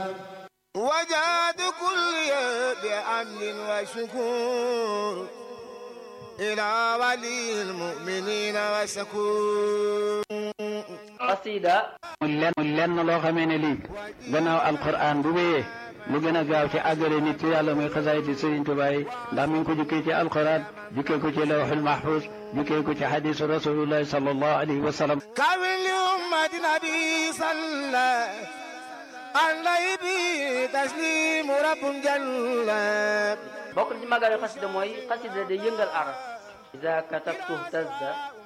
وجاد كل بأمن وشكور إلى ولي المؤمنين وشكور xasida muy lenn muy lenn loo xamee ne lii gannaaw alquran bu wéyee lu gën a gaaw ci àggale nit ci yàlla muy xasaayiti Sëriñ Tuubaa yi ndax mi ngi ko jukkee ci alquran jukkee ko ci lawxul mahfuz jukkee ko ci xadisu rasulullahi sallallahu alayhi wa sallam كامل لأمة نبي صلى عليه به تسليم رب جل bokk na ci màggal xasida mooy xasida day yëngal aras ida katabtu tazda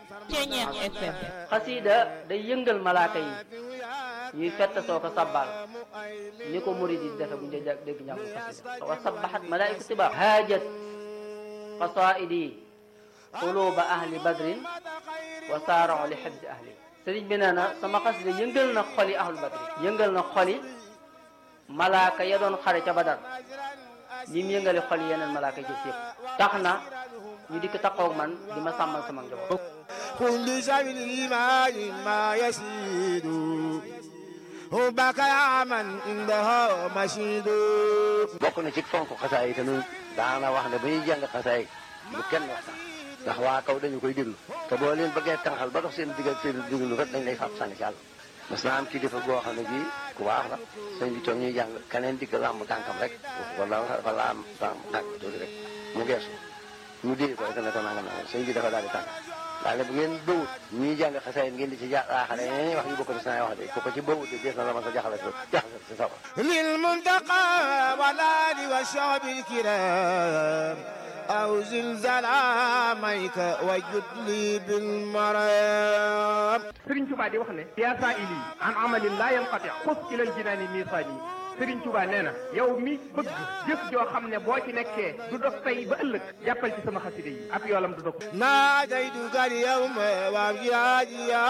xasida day yëngal malaaka yi ñuy fett soo ko sabbal ni ko murid yi defe bu ñu dee dégg njàngu xasida wa sabbahat malaaiku tiba haajat qasaidi quluba ahli badrin wa saarao li xibsi ahli sëriñ bi nee na sama xasida yëngal na xoli ahlu badrin yëngal na xoli malaaka ya doon xare ca badar ñi mu yëngale xol yeneen malaaka jëf yëpp tax na ñu dikk taxaw man di ma sàmmal sama njaboot كل سبيل الإيمان ما يسيد حبك يا من عنده مشيد bokk na ci fonk xasaay yi tamit daana wax ne ba ñuy jàng xasaay bu kenn waxtaan ndax waa kaw dañu koy déglu te boo leen bëggee tànqal ba dox seen digg ak seen déglu rek dañ lay fab sànni ci àll mas naa am kilifa goo xam ne bii ku baax la sëñ bi toog ñuy jàng keneen digg làmb tànkam rek wala dafa laam tànk tànk tuuti rek mu geesu ñu dee ko rek ne ko nangam nangam sëñ bi dafa daal di tànk daal ne bu ngeen bëwut ñuy jàng xasaay ngeen di ci jaaxale ñeneen wax yu bokk ci naa wax de ku ko ci bëwut de dees na la ma sa jaxale jaxale si sa للمنتقى والآل والشعب الكرام أو زلزال عاميك وجد لي بالمرام Sëriñ Tuubaa di wax ne yaa saa ili an amalin laa yanqati xus ilal jinaani miisaani Sëriñ Tuubaa nee na yow mi bëgg jëf joo xam ne boo ci nekkee du dog tey ba ëllëg jàppal ci sama xasida yi ab yoolam du dog ناديتك اليوم وابجاديا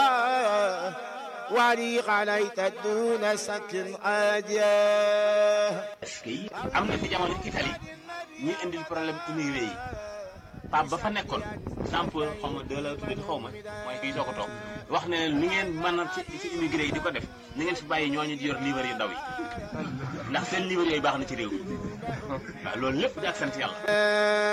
ولي عليك دون سك عاديا est-ce que yi am na fi jamono Italie ñuy indil problème immigré yi Pape ba fa nekkoon sample xaw ma deux la tuddati xaw ma mooy kii soo ko toog wax ne leen ni ngeen mën a ci ci immigré yi di ko def ni ngeen fi bàyyi ñooñu di yor livre yu ndaw yi ndax seen livre yooyu baax na ci réew mi waaw loolu lépp di ak sant yàlla